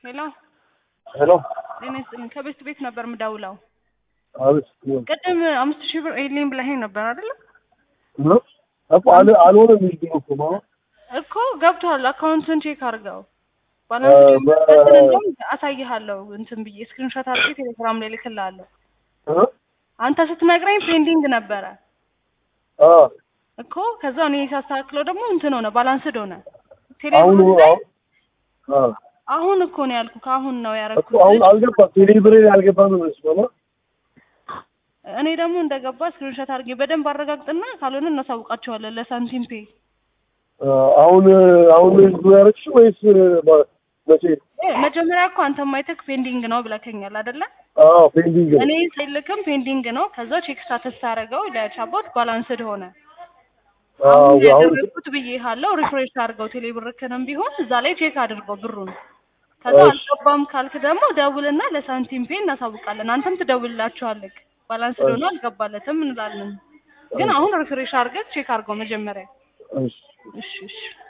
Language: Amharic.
ሄሎ ሄሎ ጤና ይስጥልኝ። ከቤት ቤት ነበር ምደውለው። አቤት ቅድም አምስት ሺህ ብር ኤሊም ብለኸኝ ነበር አይደለ? ነው እኮ አለ አልሆነም የሚል እኮ ማለት እኮ ገብቷል። አካውንትን ቼክ አድርገው እ ባላንስ በ- እንደውም አሳይሃለሁ እንትን ብዬ ስክሪንሾት አድርጌ ቴሌግራም ላይ ልክልሃለሁ። እ አንተ ስትነግረኝ ፔንዲንግ ነበረ አ እኮ ከዛ እኔ ሳስተካክለው ደግሞ እንትን ሆነ ባላንስድ ሆነ። አሁን ቴሌብር ላይ አሁን አ አሁን እኮ ነው ያልኩ ከአሁን ነው እኮ ያደረኩት። አሁን አልገባም ቴሌብሬ አልገባም ነው ማለት እኔ ደግሞ እንደገባ ስክሪንሾት አድርጌ በደንብ አረጋግጥና ካልሆነ እናሳውቃቸዋለን ለሳንቲም ፔ አሁን አሁን ነው ያደረግሽው ወይስ በ- መቼ? እ መጀመሪያ እኮ አንተ ማይተክ ፔንዲንግ ነው ብለከኛል አይደለ? አዎ ፔንዲንግ ነው። እኔ ስልክም ፔንዲንግ ነው። ከዛ ቼክ ስታተስ ታደርገው ለቻቦት ባላንስድ ሆነ። አዎ አሁን አሁን ያደረግኩት ብዬሃለሁ። ሪፍሬሽ አድርገው ቴሌብርክንም ቢሆን እዛ ላይ ቼክ አድርገው ብሩን። ከዛ እሺ። አልገባም ካልክ ደግሞ ደውልና ለሳንቲም ፔ እናሳውቃለን። አንተም ትደውልላቸዋለህ። ባላንስድ ሆኖ አልገባለትም እንላለን። ግን አሁን ሪፍሬሽ አድርገህ ቼክ አድርገው መጀመሪያ። እሺ እሺ እሺ